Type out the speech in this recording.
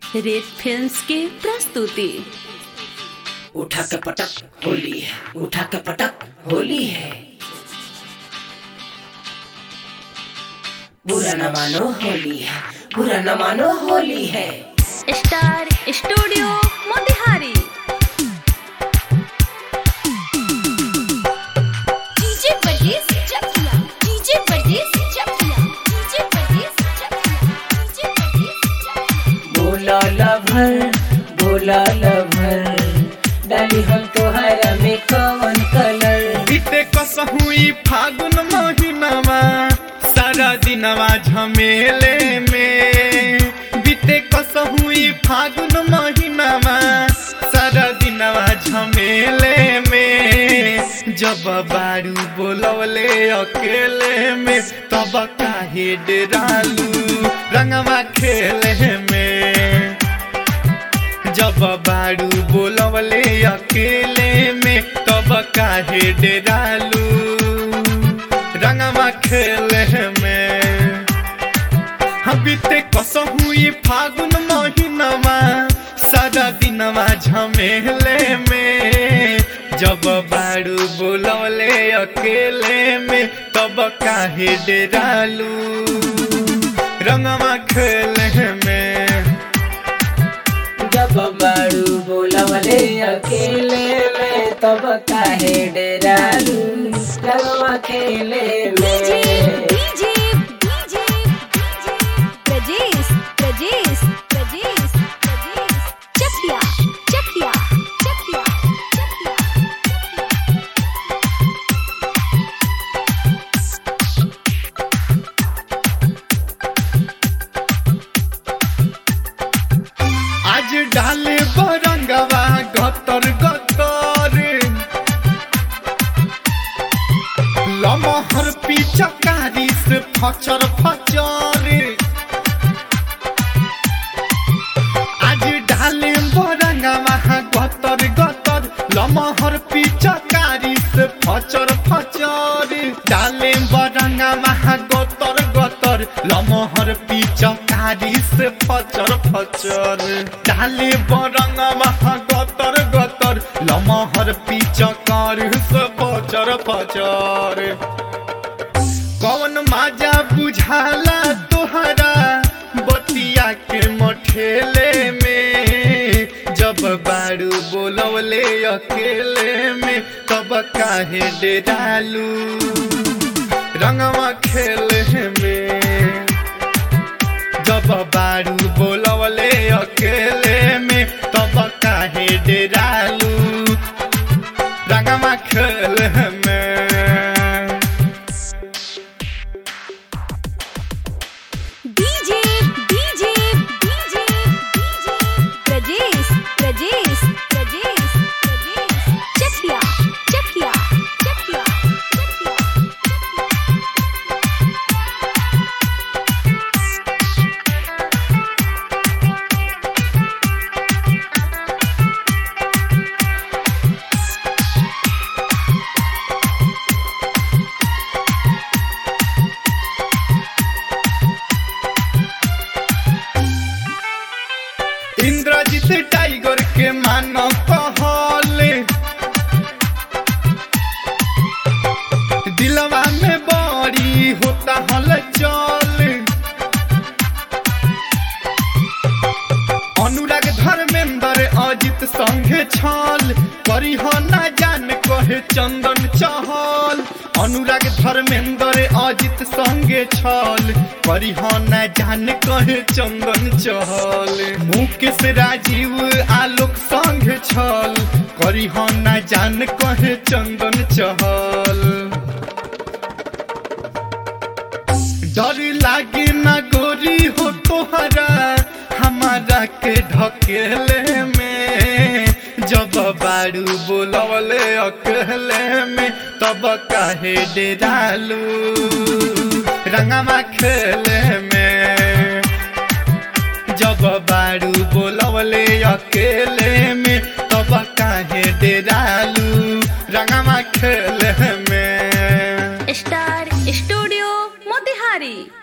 red films की प्रस्तुति उठा के पटक होली है उठा के पटक होली है बुरा न मानो होली है बुरा न मानो होली है स्टार स्टूडियो मोतिहारी डीजे परदेस चकिया डीजे परदेस चकिया डीजे परदेस चकिया डीजे परदेस चकिया बोला लभर बोला लभर डाली हम तोहरा में कौन कलर बीते कसहु ई फागुन महीनामा सारा दिनवा झमेले में बीते कसहु ई फागुन महीनामा सारा दिनवा झमेले में जब बारू बोलवले अकेले में तब काहे डरालू रंगवा खेले में जब बारू बोलवले अकेले में तब काहे डेरालू रंगवा खेले में हम बीते कसहु ई फागुन महीनवा सारा दिनवा झमेले में जब बारू बोलवले अकेले में तब काहे डेरालू रंगवा खेले में जब बारू बोलवले अकेले में तब काहे डरालू रंगवा खेले डीजे में डीजे डीजे प्रदेस प्रदेस प्रदेस प्रदेस चकिया चकिया चकिया चकिया आज डाले बरंगवा गतर गतर लमहर पिचकारी से फचर फचर आज डाले बरंगवा गतर गतर लमहर पिचकारी से फचर फचर डाले बरंगवा गतर गतर लमहर पिचकारी से फचर फचर डाले बरंगवा गतर गतर लमहर पिचकारी से फचर फचर कौन माजा बुझाला तोहरा बतिया के मठेले में जब बारू बोलवले अकेले में तब काहे डेरालू रंगवा खेले में जब बारू बोलवले अकेले में तब काहे डेरालू रंगवा खेले में डीजे डीजे डीजे डीजे प्रदेस प्रदेस प्रदेस प्रदेस चकिया चकिया चकिया चकिया इंद्रजीत टाइगर के मानो कहले दिलवा में बड़ी होता हल चल अनुराग धर्मेंद्र अजित संगे छल करी हो ना जान कहे चंदन चहल अनुराग धर्मेंद्र अजित संगे छल करी हो ना जान कहे चंदन चहल मुकेश राजीव आलोक संगे छल करी हो ना जान कहे चंदन चहल डर लागे ना गोरी हो तोहरा हमारा के ढकेले में जब बारू बोलवले अकेले में तब काहे डेरालू रंगमा खेले में जब बारू बोलवले अकेले में तब काहे डेरालू रंगमा खेले